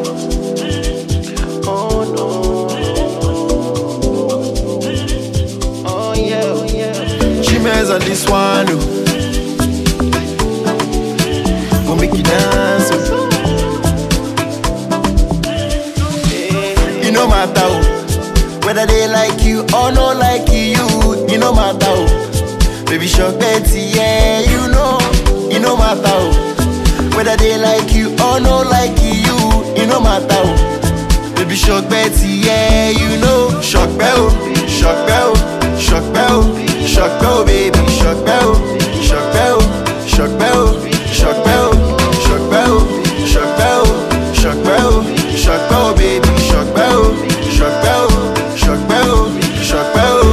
Oh no. Oh yeah, oh yeah. Chimez on this one, oh. Go make you dance, oh. Yeah. You no matter oh. whether they like you or no like you. You no matter oh. baby shark Betty, yeah, you know. You no matter oh. whether they like you or no like you. You no matter oh. baby shark Betty, yeah, you know. Shock bell, shock bell, shock bell, shock bell, baby, shock bell, shock bell, shock bell, shock bell, shock bell, shock bell, shock bell, shock bell, baby, shock bell, shock bell, shock bell, shock bell.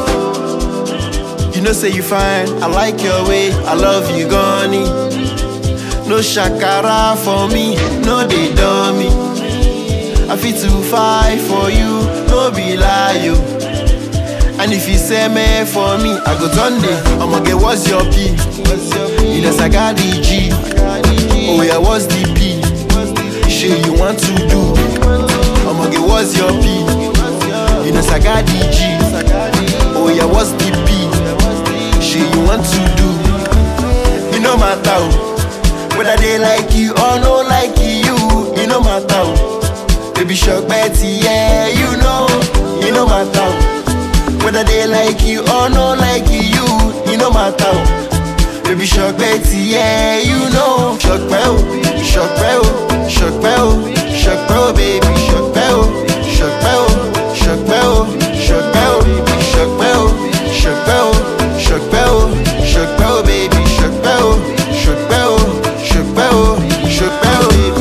You know say you fine, I like your way, I love you, Goni. No shakara for me, no they dummy. I fit to fight for you, no be lie you. And if you say me for me, I go turn day. I'ma get what's your P? You know I got the G. Oh yeah, what's the P? Shit you want to do? I'ma get what's your P? You know I got the G. Oh yeah, what's the P? Shit you want to do? You know my town. Whether they like you or no like you, you know my town. Baby Shark Betty, yeah, you know, you know my town. Whether they like you or no like you, you know my town. Baby Shark Betty, yeah, you know. Shock bell, shock bell, shock bell, shock bell, baby, shock bell, shock bell, shock bell, shock bell, shock bell, shock bell, shock bell, shock bell, baby, shock bell, shock bell, shock bell, shock bell, baby.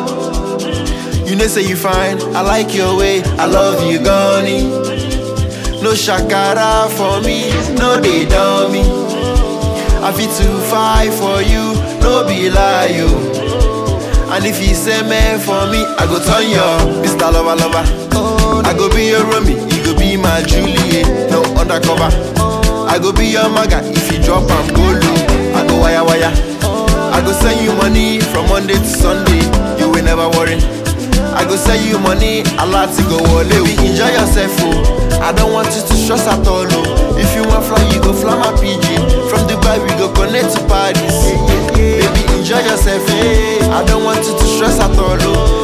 You know say you fine, I like your way, I love you, Goni. No shakara for me, no they dummy. I fit to fight for you, no be lie you. And if you say me for me, I go turn your Mr. Lover Lover. I go be your Romy, you go be my Juliet, no undercover. I go be your maga if you drop and go low. I go wire wire. I go send you money from Monday to Sunday, you will never worry. I go send you money, a lot to go wole. We enjoy yourself, oh. I don't want you to stress at all, oh. If you want fly, you go fly my PG. From Dubai, we go connect to Paris. Baby, enjoy yourself, eh. I don't want you to stress at all, oh.